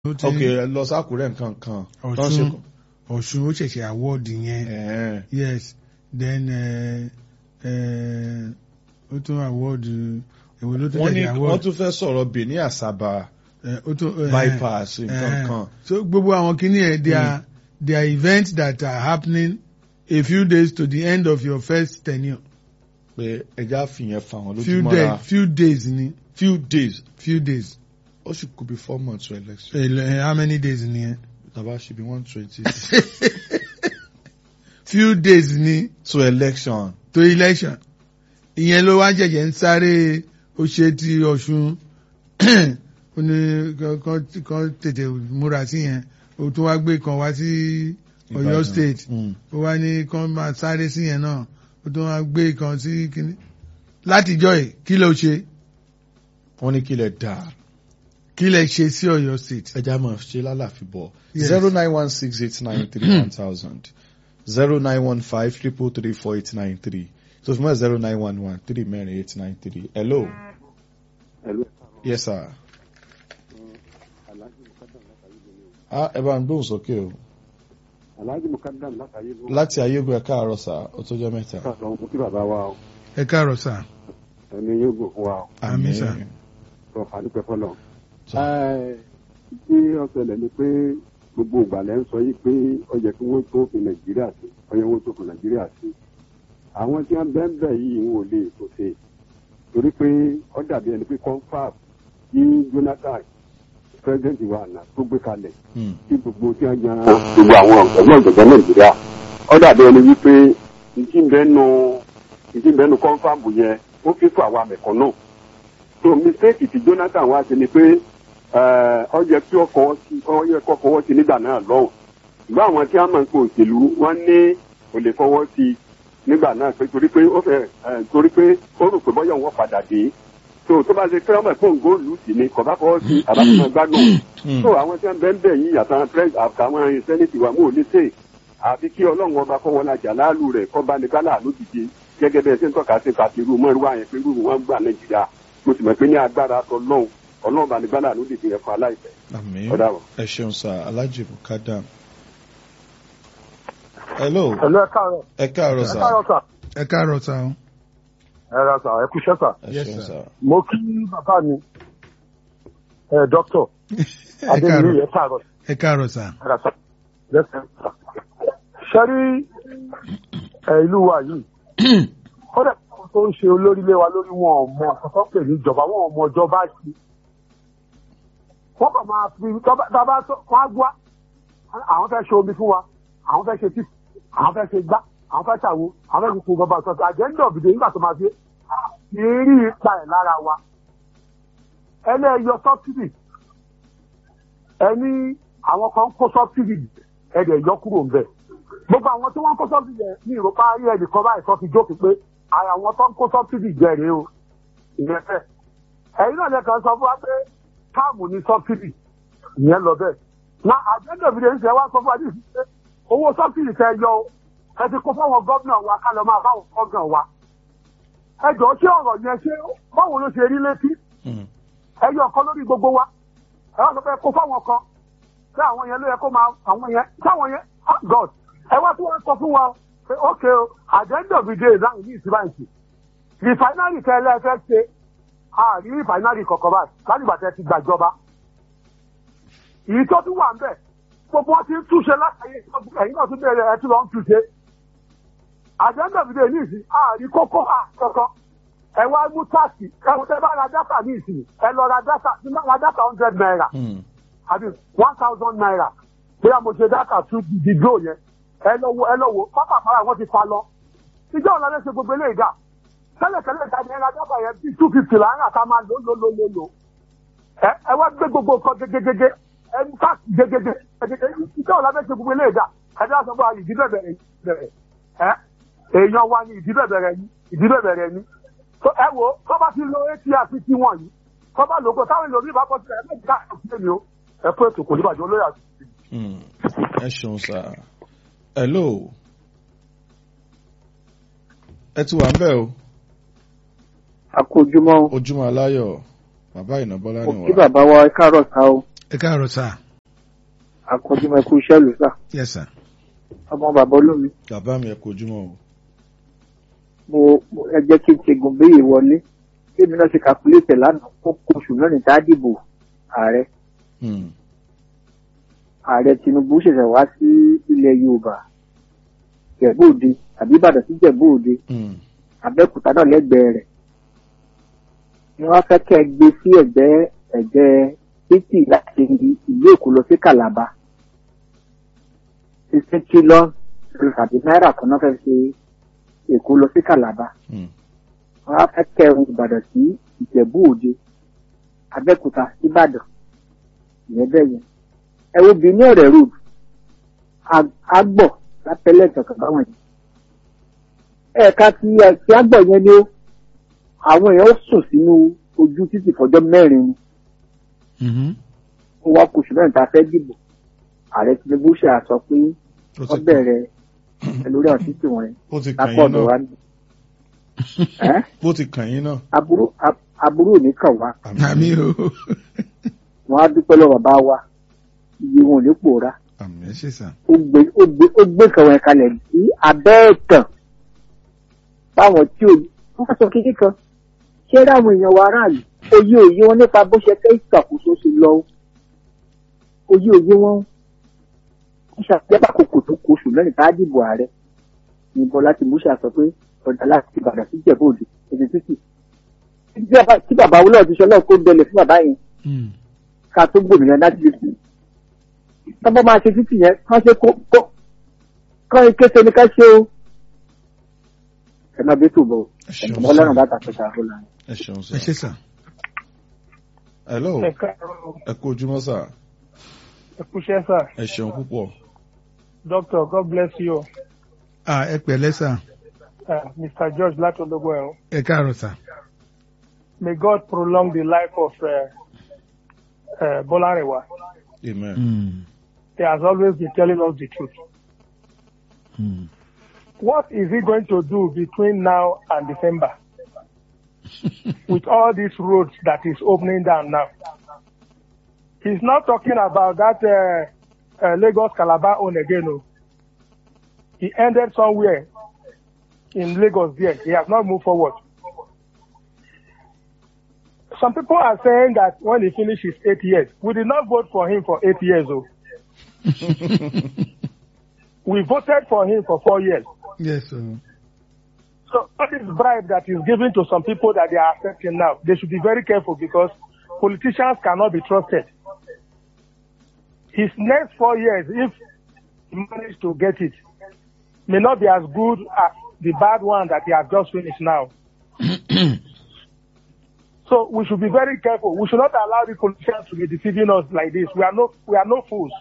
ó ti ok ẹ lọ sákùrẹ́ nǹkan kan tó ń ṣe Ọ̀ṣun Ọ̀ṣun ó ṣẹ̀ṣẹ̀ award yẹn ẹ̀ẹ́n. yes then eh, eh, ó tún award èwo ló tún wọ́n ní ṣẹ̀ṣẹ̀ wọ́n award tún fẹ́ sọ̀rọ̀ Benin Asaba Eh, ó tún eh, bypass nǹkan eh, kan so gbogbo àwọn kìíní ẹ̀ they are they are events that are happening a few days to the end of your first tenure pé ẹja fìyẹn fà wọ́n few lójúmọ́ra days few days ni few days few days ó sì kú bí four months to election Eh, eh, how many days ni ẹ tàbá ṣe bí one twenty few days ni to election to election ìyẹn ló wá jẹjẹ ń sáré ó ṣe ti Ọ̀ṣun ó ní kan- kan kan tètè múra sí yẹn ó tún wá gbé kan wá sí Ọ̀yọ́ Ìbàdàn. state Mm. ó wá ní kan máa sáré sí yẹn náà ó tún wá gbé kan sí kíní látijọ́ ẹ̀ kí ló ṣe wọ́n ní kílẹ̀ dáa kí lẹ ṣe sí Ọ̀yọ́ state ẹja máa ṣe lálàfi bọ̀ Yes. zero nine one six eight nine three one thousand zero nine one five triple three four eight nine three so fún mi zero nine one one three mẹ́rin eight nine three hello Hello. yes sir ah ẹ bá ń gbóhùn sókè o Alhaji Mukadam látàyè ló láti ayégun ẹ̀ka àárọ̀ sá ó tó jẹ́ mẹ́ta ká sọ ohun tí bàbá wa o ẹ káàárọ̀ sà ẹni yóò gò fún wa o Àmín, sir. sọ àdúpẹ́ fọlọ́. Sir. tí ó ṣẹlẹ̀ ni pé gbogbo ìgbà lẹ́ ń sọ yìí pé ó yẹ kí wọ́n tó fi Nàìjíríà sí ó yẹ wọ́n tó fi Nàìjíríà sí. àwọn tí wọ́n bẹ́ẹ̀ bẹ́ẹ̀ yìí ń wò lè tó ṣe torí pé ó dàbí ẹni pé confab tí Jonathan president wa àná tó gbé kalẹ̀ Hmm. tí gbogbo tí wọ́n yan gbogbo àwọn ọ̀gbọ́n ọ̀gbọ́n nàìjíríà ó dàbí ẹni wípé ìdí ìbẹ́nu ìdí ìbẹ́nu kọ́ńfàmù yẹn ó fi fún àwa mẹ̀kànnù so mistake tí Jonathan wá sí ni pé eh, ó yẹ kí ó fọwọ́ sí ó yẹ kó fọwọ́ sí nígbà náà lọ́hùn ṣùgbọ́n àwọn tí wọ́n máa ń pè òṣèlú wọ́n ní kò lè fọwọ́ sí nígbà náà pé torí pé ó fẹ́ eh, torí pé ó rò pé bọ́yọ̀ wọn padà dé so tó bá ṣe kí wọ́n mọ̀ pé òǹgó lù sí ni kò bá fọwọ́ sí àbáfẹ́ gbádùn Hmm. so àwọn tí wọn bẹ ń bẹ yìí àtàwọn pres àtàwọn sẹnẹtì wa mú òní tè àfi kí ọlọ́run ọba kọ́ wọn lajà láàlú rẹ̀ kọ́ bá ní gálà lójijì gẹ́gẹ́ bẹ́ẹ̀ ṣe ń tọ́ka sí kàti irú mọ́rú àyẹn pé irú wọn gbà nàìjíríà mo sì mọ̀ pé ní agbára tọ́lọ́run ọlọ́run bá ní gálà lójijì yẹn fún aláìpẹ́ àmín ọ̀dà wọn. ẹ ṣeun sá Alhaji Mukadam hello Hello, ẹ káàárọ̀. ẹ káàárọ̀ Ẹ sá káàárọ̀ sà. ẹ káàárọ̀ sà o Ẹ ra sà, ẹ kúṣẹ́ sà. ẹ Yes, ṣeun sir. sá Mo kí bàbá mi, ẹ dọ́kítọ̀ ẹ Adéyẹmí, káàárọ̀ ẹ káàárọ̀. ẹ káàárọ̀ sà Ẹ ra sà. Lẹ́sẹ̀ sà. Ṣé rí ẹ ìlú wa yìí? Kọ́dà àwọn tó ń ṣe olórí lé wa lórí wọn ò mọ àkọ́kọ́ pè ní ìjọba, wọn ò mọ ìjọba ṣe. Wọ́n kàn máa fi tábà wọ́n á gbá. Àwọn fẹ́ ṣe omi fún wa, àwọn fẹ́ ṣe tí, àwọn fẹ́ ṣe gbá, àwọn fẹ́ ṣàwo, àwọn fẹ́ ṣe kó bàbá sọ̀tọ̀. Àjẹ́ńdọ̀ òbíde nígbà tó máa fi ìrírí ipa ẹ̀ lára wa. ẹlẹ́yọ sọ́bsidì ẹni àwọn kan kó sọ́bsidì ẹ̀dẹ̀ yọ kúrò ńbẹ̀. gbogbo àwọn tí wọ́n kó sọ́bsidì ẹ̀ ní ìrọ̀pá ayé ẹnìkan báyìí sọ fi jókòó pé ara àwọn tó ń kó sọ́bsidì jẹ rèé o ìyẹn fẹ́. ẹ̀yin náà lẹ́kàn sọ fún wa pé káàmù ní sọ́bsidì ìyẹn lọ bẹ́ẹ̀. na àjẹ́ndọ̀ òbíde ń ṣe wá sọ fún wa ní ìsìn pé owó sọ́bsidì tẹ yọ o ẹ ti kó fáwọn gómìnà wa ká lọ máa báwọn gómìnà wa. ẹ jọ̀ọ́ ṣé ọ̀rọ̀ yẹn ṣé báwo ló ṣe rí létí Hmm. ẹyọ kan lórí gbogbo wa ẹ wá sọ pé kó fáwọn kan pé àwọn yẹn ló yẹ kó máa àwọn yẹn sáwọn yẹn ah god ẹ wá tí wọn sọ fún wa pé ok o at the end of the day náà ní ìsìláìsì rìfáínárì tẹ ẹ lẹ́ẹ̀fẹ́ ṣe àrí rìfáínárì kọ̀ọ̀kan báyìí láti ìgbà tẹ ti gbàjọba èyí tó tún wà ń bẹ̀ gbogbo wọn ti ń túnṣe látàyè ẹ̀yìn náà tún bẹ̀rẹ̀ ẹ tún lọ ń túnṣe at the end of the day ní ìsìn àrí kókó àkọ́kọ́ ẹ wá mú táàsì ẹ wọ́n tẹ́ bá ra dátà ní ìsìn ẹ lọ ra dátà ní bá ra dátà hundred naira Hmm. àbí one thousand naira bóyá mo ṣe dátà tún di glo yẹn ẹ lọ wo ẹ lọ wo pápá àpárá wọn ti fa lọ ìjọ ọ̀la lè ṣe gbogbo eléyìí dà tẹ́lẹ̀tẹ́lẹ̀ ìdáni ẹ ra dátà yẹn bíi two fifty là ń rà ká máa lò lò lò lò lò ẹ ẹ wá gbé gbogbo nǹkan gegegege ẹ mú káàkiri gegege gegege ìjọ ọ̀la lè ṣe gbogbo eléyìí dà ẹ dá sọ fún wa ìdí bẹ̀rẹ̀ bẹ̀rẹ̀ ẹ èèyàn wa ni ìdí bẹ̀rẹ̀ ni ìdí bẹ̀rẹ̀ ni so ẹ wo kọ́ bá ti lo atr tí wọ́n yìí kọ́ bá lògó táwọn èlò mi bá kọ́ sílẹ̀ ẹ méjì káàkiri sílẹ̀ mi o ẹ fún ètò kò ní bàjẹ́ olóyè àti. Hmm. ẹ ṣeun sá hello ẹ ti wà ń bẹ̀ o àkójúmọ́ ojúmọ́ aláyọ̀ bàbá ìnàbọ́lá ni òkè wà bàbá wa ẹ káàárọ̀ sá o ẹ káàárọ̀ sà àkọjúmọ̀ ẹkú iṣẹ́ lù sà yes sir. ọmọ bàbá olómi bàbá mi ẹ kú ojúmọ́ o. mo mo- ẹ jẹ́ kí n ṣe gòmbéyè wọlé kémi náà ṣe kàkúlétẹ̀ lánàá fún oṣù mẹ́rin tá a dìbò ààrẹ Hmm. ààrẹ tinubu ṣẹ̀ṣẹ̀ wá sí ilẹ̀ yorùbá jẹ̀bú òde àbí ìbàdàn sí jẹ̀bú òde Hmm. abẹ́òkúta náà lẹ́gbẹ̀ẹ́ rẹ̀ ni wọ́n fẹ́ kẹ́ ẹ gbé sí ẹ̀gbẹ́ ẹ̀gbẹ́ títì láti ìlú èkó lọ sí kàlàbà sixteen trillion tàbí náírà kan náà fẹ́ ṣe èkó lọ sí kàlàbà Hmm. wọ́n á fẹ́ kẹ́ ẹ ìbàdàn sí ìjẹ̀bú òde abẹ́òkúta ìbàdàn ìyẹn bẹ́ẹ̀ yẹn ẹ wo benin ọ̀rẹ́ road agbọ̀ lápẹ́lẹ́ ìtọ̀kàn báwọn yìí ẹ̀ka tí ẹ̀ka agbọ̀ yẹn ni ó àwọn èèyàn ó sùn sínú ojú títì fọjọ́ mẹ́rin ni Mhm. ó wá kóṣù mẹ́rin tá a fẹ́ dìbò ààrẹ tinubu ṣe àsọ pé ó wọ́n ti bẹ̀rẹ̀ lórí àwọn títì wọn ó ti kàn lápò yín ọ̀dọ̀ wa náà ní. Ẹ́, bó ti kàn yín náà. aburú ab- aburú ò ní kàn wá àmì o wọn á dúpẹ́ lọ́wọ́ bàbá wa iye wọn ò ní pòórá àmì ẹ ṣe sà. ó gbé ó gbé ó gbé kàwọn ẹ̀kalẹ̀ sí abẹ́ ẹ̀tàn báwọn tí ò wọ́n sọ kékeré kan ṣé ráwọn èèyàn wa aráàlú oyé òye wọn nípa bó ṣe fẹ́ ìṣàkóso ṣe lọ o. oyé òye wọn ń ṣàpẹ́pà kòkò tó kó oṣù lẹ́yìn tá a dìbò ààrẹ ní bọ́lá ti múṣà sọ pé ọ̀dà láti ìbàdàn sí ìjẹ̀bú òde èdè títì tí bàbá tí bàbá wúlọ̀ ti sọ náà kó dẹlẹ̀ fún bàbá yẹn Mm. ká tó gbòmìnira láti lè fi tọ́bọ̀ máa ṣe títì yẹn kán ṣe kó kó kán ike ṣe ni ká ṣe o ẹ máa bí tó bọ̀ ẹ ṣeun ẹ̀mọ́ ọlọ́run bá tàkùn ṣàfihàn lánàá. ẹ ṣeun ẹ ṣe sà. sà. hello ẹ káàárọ̀ ẹ kú ojúmọ́ sà ẹ kúṣẹ́ sà ẹ ṣeun púpọ̀. doctor god bless you Ah, ẹ pẹ̀lẹ́ sà. uh, mr george látọlọgbọ ẹ̀hún ẹ káàárọ̀ sà. may god prolong the life of uh, uh, bolarewa amen. Mm. he has always been telling us the truth Mm. what is he going to do between now and december with all these roads that is opening down now he's not talking about that uh, uh, lagos calabar own again o he ended somewhere in lagos there he has not moved forward some people are saying that when he finish his eight years we did not vote for him for eight years o we voted for him for four years yes sir. so all this bribe that is given to some people that they are accepting now, they should be very careful because politicians cannot be trusted. His next four years, if he manages to get it, may not be as good as the bad one that he has just finished now. so we should be very careful. We should not allow the politicians to be deceiving us like this. We are no, we are no fools.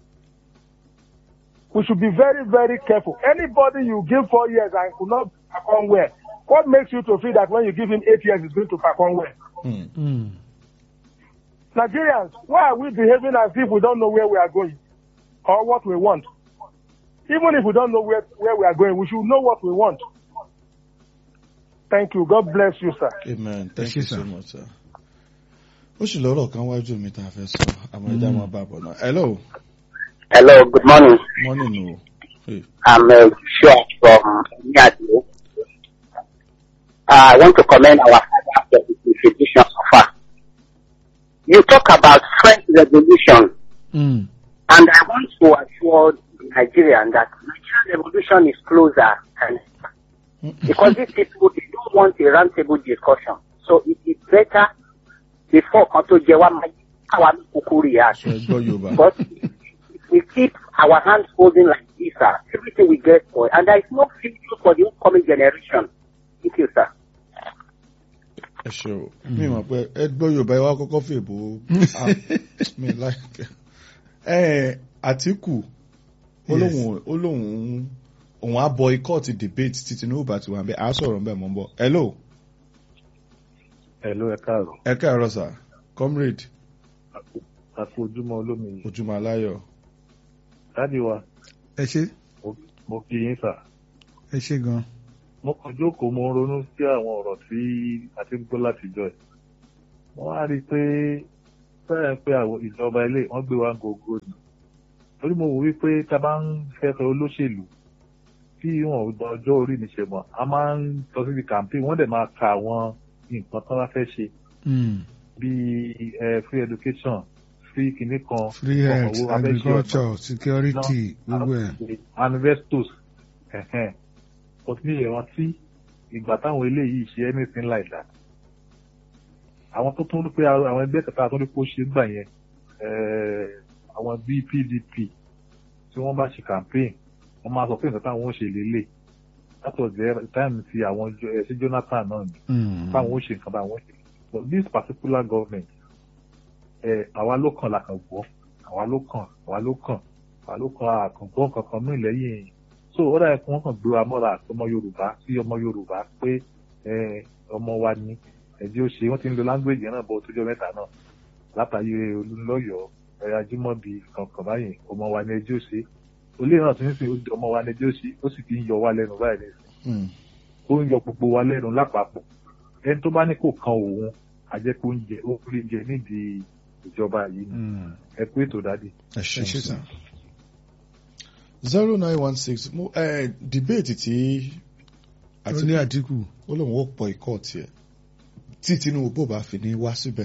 We should be very, very careful. Anybody you give four years and could not perform well, what makes you to feel that when you give him eight years, he's going to perform well? Hmm. Mm. Nigerians, why are we behaving as if we don't know where we are going or what we want? Even if we don't know where, where we are going, we should know what we want. Thank you. God bless you, sir. amen thank ṣé, you sir. so much sir. ó sì lọ́rọ̀ kan wájú mi tá a fẹ́ sọ àmọ́ ẹja máa bá a bọ̀ náà. hello Hello, good morning. morning o. Hey. I'm uh, sure from Nyadu. Uh, I want to commend our father for his institution so far. You talk about French Revolution, Mm. and I want to assure the Nigerian that Nigerian revolution is closer, and because these people they don't want a roundtable discussion, so it is better before Kanto Jewa Kawa Kukuri ṣe ẹ gbọ́ yorùbá. But if we keep our hands holding like this, sir, everything we get for it. And there is no future for the upcoming generation. Thank you, sir. ẹ ṣe o mi mọ̀ pé ẹ gbọ́ yorùbá ẹ wá kọ́kọ́ fèbó Ah, mi láìpẹ́. ẹ àtìkù ó Yes. lóun ó lóun òun á boycott debate tí tinubu bá ti wà bẹ́ẹ̀ á sọ̀rọ̀ bẹ́ẹ̀ mọ́ ń bọ̀. hello Hello, ẹ káàárọ̀. ẹ káàárọ̀ sà comrade A kú ojúmọ́ olómi. ojúmọ́ aláyọ̀. Dádì wa, ẹ ṣe mo- mo kí yín sà. ẹ ṣe gan. Mo kàn jókòó mo ń ronú sí àwọn ọ̀rọ̀ tí a ti ń gbọ́ látijọ́ ẹ̀. Mo wá rí i pé fẹ́rẹ̀ pé àwọn ìjọba ilé wọ́n gbé wa ń gogo ni. torí mo wò wípé tá a bá ń fẹ́ fẹ́ olóṣèlú tí wọn ò gba ọjọ́ orí ní ṣe mọ̀ a máa ń lọ síbi campaign wọ́n dẹ̀ máa ka àwọn nǹkan tó bá fẹ́ ṣe Mm. bíi eh, free education free kìíní kan free health owó abẹ́ṣẹ́ ọ̀nà agriculture security gbogbo ẹ̀. manifestos ẹ̀hẹ́n but mi ì rántí ìgbà táwọn eléyìí ṣe anything like that àwọn tó tún rí pé àwọn ẹgbẹ́ kẹta tó rí pé ó ṣe gbà yẹn eh, àwọn bíi pdp tí wọ́n bá ṣe campaign wọ́n máa sọ pé nǹkan táwọn ó ṣe lélẹ̀ that was the time ti àwọn Jo- eh, ṣé jonathan náà ni Mm. báwọn ó ṣe nǹkan báwọn ó ṣe but this particular government ẹ àwa ló kàn la kàn gbọ́ àwa ló kàn àwa ló kàn àwa ló kàn àkàngbọ́n kankan mí lẹ́yìn so ó dàbí kí wọ́n kàn gbé wa mọ́ra àti ọmọ yorùbá sí ọmọ yorùbá pé ẹ ọmọ wa ni ẹ̀jẹ̀ ó ṣe wọ́n ti ń lo language yẹn náà bọ́ tójọ́ mẹ́ta náà látàyè olùlọ́yọ̀ ẹ̀yà ajímọ̀bí kankan báyìí ọmọ wa ni ẹjẹ́ ó ṣe olè náà ti ń sìn ọmọ wa ni ẹjẹ́ ó ṣe ó sì ti ń yọ wá lẹ́nu báyìí nísìnyí ó ń yọ gbogbo wa lẹ́nu lápapọ̀ ẹni tó bá ní kò kan òun àjẹpọ̀ oúnjẹ ó rí jẹ nídìí ìjọba yìí ni Mm. ẹ pé ètò dádì. ẹ ẹ ṣe ṣeun sàn. zero nine one six mo ẹ debate tí ó ní àtìkù. ó lóun ó pọ̀ ikọ̀ tiẹ̀ tí tinubu bá fi ní wá síbẹ̀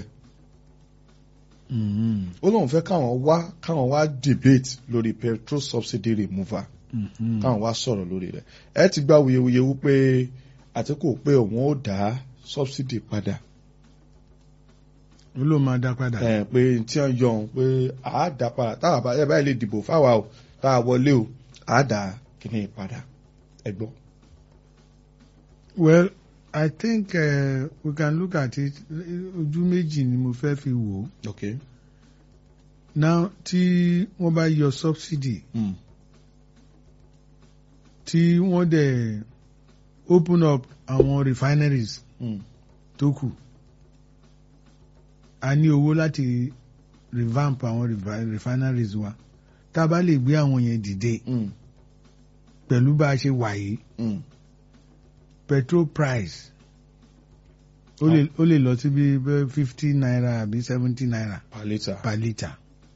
Mm. ó lóun fẹ́ káwọn wá káwọn wá debate lórí petrol subsidy removal Mm. káwọn wá sọ̀rọ̀ lórí rẹ̀ ẹ ti gba wuyewuye wípé àtìkù pé òun ó dá subsidy padà ó ló máa dá padà. ẹ pé tí wọ́n yọ òun pé àá dá padà táwa bá ẹ báyìí lè dìbò fáwa o táwa wọlé o àá dá kíní padà ẹ gbọ́. well i think uh, we can look at it ojú méjì ni mo fẹ́ fi wò ó. okay. now tí wọ́n bá yọ subsidy Mm. tí wọ́n dẹ̀ open up àwọn refineries Mm. tó kù a ní owó láti revamp àwọn refi- refineries wa tá a bá lè gbé àwọn yẹn dìde Mm. pẹ̀lú bá a ṣe wà yìí Mm. petrol price ó lè ó lè lọ sí bí fifty naira àbí seventy naira per litre. per litre.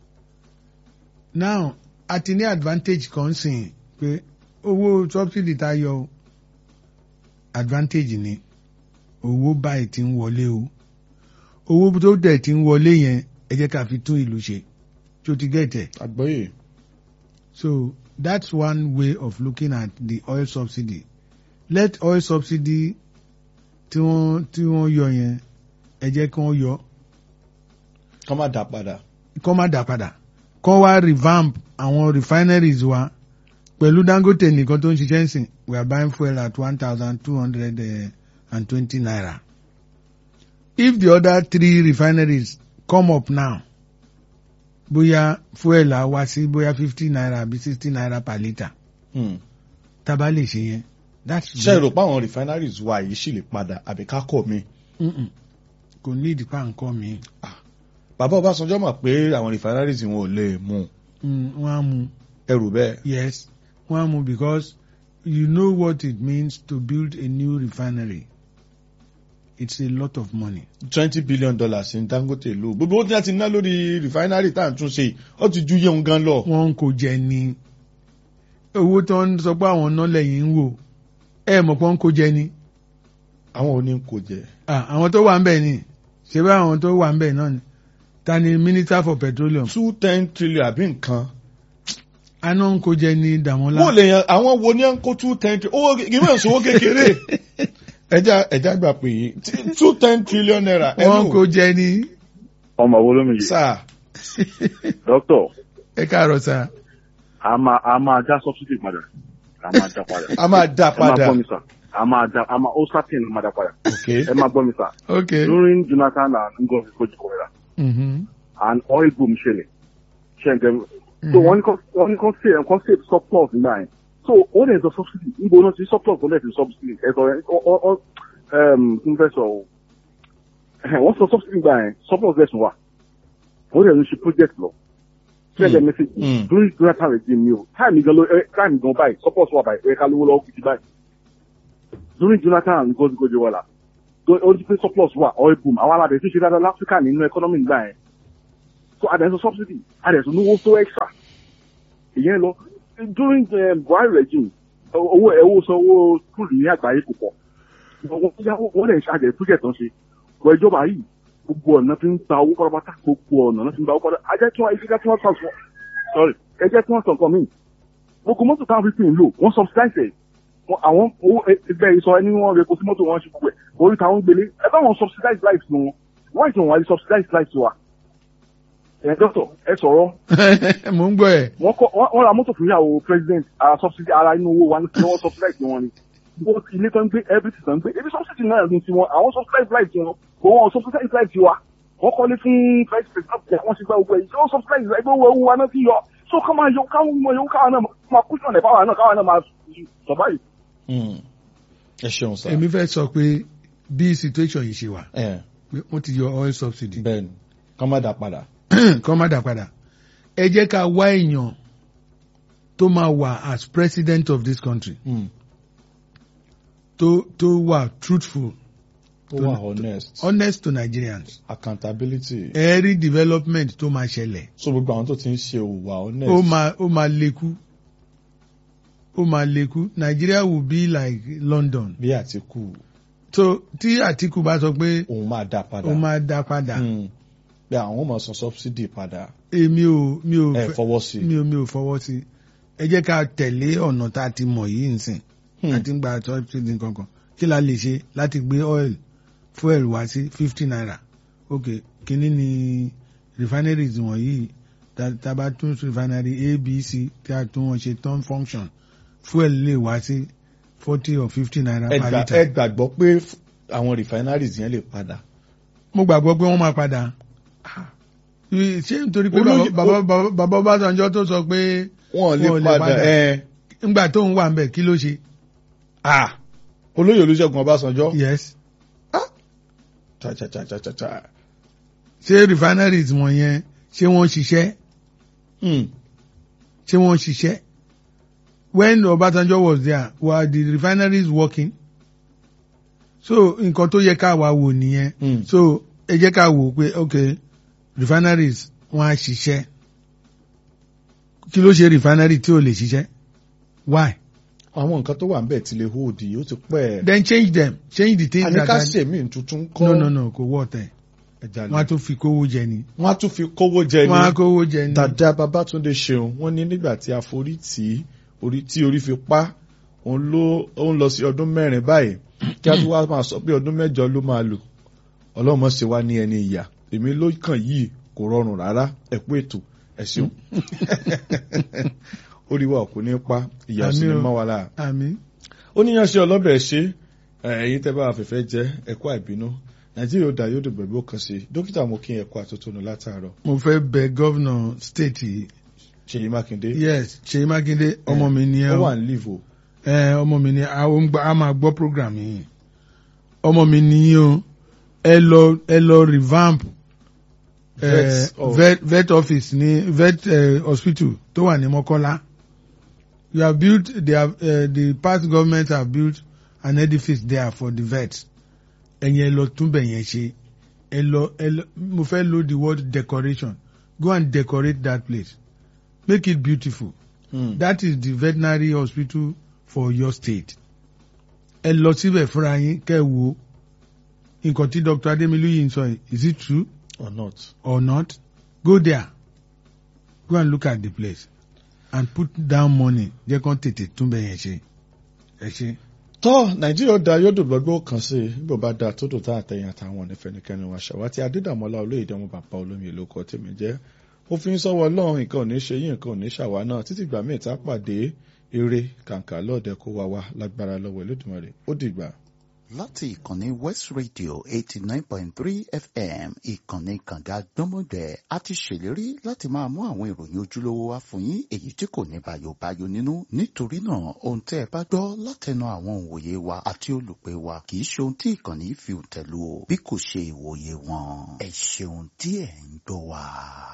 now a ti ní advantage kan sìn pé owó subsidy tá a yọ o, advantage ni owó báyìí ti ń wọlé o owó tó dẹ̀ ti ń wọlé yẹn ẹ jẹ́ ká fi tún ìlú ṣe tó ti gẹ̀tẹ̀ àgbọ́yé. so that's one way of looking at the oil subsidy let oil subsidy tí wọ́n tí wọ́n yọ yẹn ẹ jẹ́ kí wọ́n yọ kọ́ má dá padà. kọ́ má dà padà kọ́ wá revamp àwọn refineries wa pẹ̀lú dangote nìkan tó ń ṣiṣẹ́ ń sìn we are buying fuel at one thousand two hundred and twenty naira if the other three refineries come up now bóyá fuel á wá sí bóyá fifty naira àbí sixty naira per litre Mm. tá a bá lè ṣe yẹn that's ṣe rò pé àwọn refineries wa yìí sì lè padà àbí ká kọ̀ mi. Mm-mm. kò ní ìdípa nǹkan mi bàbá Ọbásanjọ́ mọ̀ pé àwọn refineries wọn ò lè mú Mm, wọ́n á mú ẹrù bẹ́ẹ̀. yes wọ́n á mú because you know what it means to build a new refinery it's a lot of money. twenty billion dollars ní Dangote lò gbogbo ó ti láti ná lórí refinery tá à ń tún ṣe yìí ó ti ju yéun gan lọ. wọ́n kò jẹ ní owó tó ń sọ pé àwọn ọ̀nà lẹ́yìn ń wò ẹ mọ̀ pé wọ́n kò jẹ ní àwọn ò ní kò jẹ. Ah, àwọn tó wà ń bẹ̀ ni ṣé bá àwọn tó wà ń bẹ̀ náà ni ta ni minister for petroleum two ten trillion àbí nǹkan. aná ń kò jẹ ní Dàmọ́lá. wọ́n lè yan àwọn wo ni à ń kó two ten trillion owó ìwé ìṣòwò kékeré. ẹja ẹja gbà pé tí- two ten trillion naira. wọ́n kò jẹ ní ọmọ wo ló mi yìí sáà dókítà ẹ káàárọ̀ sá. a máa a máa dá subsidy padà a máa dá padà a máa dá ẹ máa padà. gbọ́ mi sà a máa dá a máa ó certain a máa dá padà ok ẹ máa gbọ́ mi sà okay. during Jonathan and Ngozi Okonjo-Iweala Mm-hmm. and oil boom ṣẹlẹ̀ ṣẹ̀ǹgẹ̀ so wọ́n ní kọ́ wọ́n ní kọ́ save kọ́ save surplus nígbà yẹn so ó lè sọ subsidy níbo náà ti surplus ó lè ti subsidy ẹ sọ ẹ ọ ọ kí n fẹ́ sọ o wọ́n sọ subsidy nígbà yẹn surplus lẹ́sùn wa ó lè ní ṣe project lọ ṣẹ̀ǹgẹ̀ message Mm. during Jonathan regime ni o time gan ló ẹ time gan báyìí surplus wà báyìí ẹ ká lówó lọ́wọ́ kìtì báyìí during Jonathan and Ngozi Okonjo-Iweala ó ti pé surplus wà oil boom àwọn aládé tó ṣe dáadáa láfíríkà nínú economy nígbà yẹn so àdẹ̀sọ subsidy àdẹ̀sọ níwó tó extra ìyẹn lọ during uh, buhari regime owó ẹwọ sanwó skul ní àgbáyé kò pọ̀ wọ́n yáwó wọ́n lè ṣàjẹ́ project tán ṣe wọ ìjọba yìí gbogbo ọ̀nà fi ń gba owó pátápátá gbogbo ọ̀nà náà fi ń gba owó pátápátá ajẹ́ tí wọ́n ẹjẹ́ tí wọ́n sàn fún sorry ẹjẹ́ tí wọ́n sàn kan míì gbogbo mọ́tò táwọn fi pín in lò wọ́n subsidize ẹ̀ Wọ́n- àwọn owó ẹgbẹ́ ìsọ ẹni wọ́n rẹ̀ kó sí mọ́tò wọn ṣe gbogbo ẹ̀ orí táwọn gbélé ẹ bá wọn subsidize life wọn wọ́n ìtàn wọn àti subsidize life wa ẹ̀ dọ́tọ̀ ẹ sọ̀rọ̀ mò ń gbọ́ ẹ̀ wọ́n kọ́ wọ́n wọ́n ra mọ́tò fún ìyàwó president ara subsidy ara inú owó wa ní kí wọ́n subsidize wọn ni gbogbo ilé tó ń gbé everything tó ń gbé ebi subsidy náà ní tiwọn àwọn subsidize life tiwọn kò wọ́n subsidize life tiwa wọ́n kọ́lé fún vice president wọ́n ti gba owó ẹ̀ ṣé wọ́n subsidize ẹgbẹ́ owó owó wa náà fi yọ so ká máa yọ káwọn mọ yọ káwọn náà máa kú sọ̀nà ìbáwa náà káwọn náà máa survive. Hmm. ẹ ṣeun sá. èmi fẹ́ sọ pé bí situation yìí ṣe wà ẹ pé wọ́n ti yọ oil subsidy bẹ́ẹ̀ ni kọ́ má dà padà. kọ́ má dà padà ẹ jẹ́ ká wá èèyàn tó máa wà as president of this country Hmm. tó tó wà truthful ó wà honest honest to Nigerians accountability. ẹ rí development tó máa ṣẹlẹ̀ so gbogbo àwọn tó ti ń ṣe òwà honest. ó máa ó máa lékú ó máa lékú Nigeria will be like London bí àtìkù so tí Àtíkù bá sọ pé òun máa dá padà. ó máa dá padà Hmm. bí àwọn máa san subsidy padà èmi ò mi ò ẹ fẹ́- fọwọ́ sí. mi ò mi ò fọwọ́ sí ẹ jẹ́ ká tẹ̀lé ọ̀nà tá a ti mọ̀ yìí nsìn Hmm. àti ń gba subsidy kankan kí la lè ṣe láti gbé oil fuel wá sí fifty naira ok kíní ni refineries wọ̀nyí tá tá a bá tún refinery a b c tí a tún wọn ṣe turn function fuel lè wá sí forty or fifty naira ẹ per gbà- litre. ẹ gbàgbọ́ pé f- àwọn refineries yẹn lè padà. mo gbàgbọ́ pé wọ́n máa padà ṣé nítorí pé Olóyè- bàbá bàbá bàbá Ọbásanjọ́ tó sọ pé wọn ò lè Wọn ò lè padà padà. ẹ ńgbà tó ń wà ń bẹ̀ kí ló ṣe. ah olóyè olùṣègùn ọbásanjọ́ yes cha cha cha cha cha cha ṣé refineries wọ̀nyẹn ṣé wọ́n ṣiṣẹ́ Hmm. ṣé wọ́n ṣiṣẹ́ when Ọbásanjọ́ was there were the refineries working so nǹkan tó yẹ ká wá wò nìyẹn Hmm. so ẹ jẹ́ ká wò pé ok refineries wọ́n á ṣiṣẹ́ kí ló ṣe refinery tí ò lè ṣiṣẹ́ why àwọn nǹkan tó wà ń bẹ̀ ti lè hold yìí ó ti pẹ́ ẹ̀. then change them change the things àní that ká are ṣèmí tuntun kọ́ no no no kò wọ́ tẹ̀ ẹja wọ́n á lè. tún fi kówó jẹ ni wọ́n á tún fi kówó jẹ wọ́n á ní. kówó jẹ ni dàda babatunde ṣeun wọ́n ní nígbà tí a forí tì í orí tí orí fi pa òun ló ó ń lọ sí ọdún mẹ́rin báyìí kí a tún wá máa sọ pé ọdún mẹ́jọ ló máa lò ọlọ́mọ ṣe wá ní ẹni ìyà èmi ló kàn yìí kò rọrùn rárá ẹ kú ètò ẹ ṣeun orí wa kò ní pa ìyà ò sì ní Àmín o. mọ́ wa lára àmín ó níyàn ṣe ọlọ́bẹ̀ ṣe ẹ̀yin tẹ́ bá afẹ́fẹ́ jẹ́ ẹ̀kọ́ àìbínú nàìjíríà ó dà yóò dùn bẹ̀rẹ̀ ó kàn sí dókítà mo kí ẹ̀kọ́ àtótónu látàárọ̀ mo fẹ́ bẹ gọ́vnà state yìí ṣèyí mákindé yes ṣèyí mákindé ọmọ mi ni ẹ ó o wà ní livo ẹ ọmọ mi ni a ó ń gbà- a máa gbọ́ program yìí ọmọ mi ni yín o ẹ lọ ẹ lọ revamp ẹ Vet of- vet vet office ní vet eh, hospital tó wà ní mọ́kọ́lá you have built they have uh, the past government have built an edifice there for the vet ẹ̀yin ẹ lọ túnbẹ̀ yẹn ṣe ẹ lọ ẹ lọ mo fẹ́ lo the word decoration go and decorate that place make it beautiful that is the veterinary hospital for your state ẹ lọ síbẹ̀ fúnra yín kẹ́ ẹ wo nǹkan tí dr ademilu yìí ń sọ yìí is it true or not. or not go there go and look at the place and put down money jẹ́ kán tètè túnbẹ̀ yẹn ṣe ẹ ṣe. tọ́ nàìjíríà ó da yóò dùn gbọ́gbọ́ kan sí i níbo bá da tó dùn tá àtẹ̀yìn àtàwọn onífẹ̀nikẹ́ni wa ṣàwátì adédàmọ́lá olóyèdè ọmọ bàbá olómi èlò ọkọ̀ tèmi jẹ́ ó fi ń sọ́wọ́ ọlọ́run nǹkan ò ní ṣe yín nǹkan ò ní ṣàwa náà títí gbà míì tá a pàdé eré kàǹkà lọ́ọ̀dẹ kó wa wá lágbára lọ́wọ́ Olódùmarè ó dìgbà. láti ìkànnì west radio eighty nine point three fm ìkànnì kànga gbọ́mọgbẹ́ a ti ṣèlérí láti máa mú àwọn ìròyìn ojúlówó wá fún yín èyí tí kò ní bàyòbáyò nínú nítorí náà ohun tẹ́ ẹ bá gbọ́ látẹnu àwọn òǹwòye wa àti olùpẹ̀ wa kì í ṣe ohun tí ìkànnì fi tẹ̀lú o bí kò ṣe ìwòye wọn ẹ ṣeun tí ẹ̀ ń gbọ́ wa.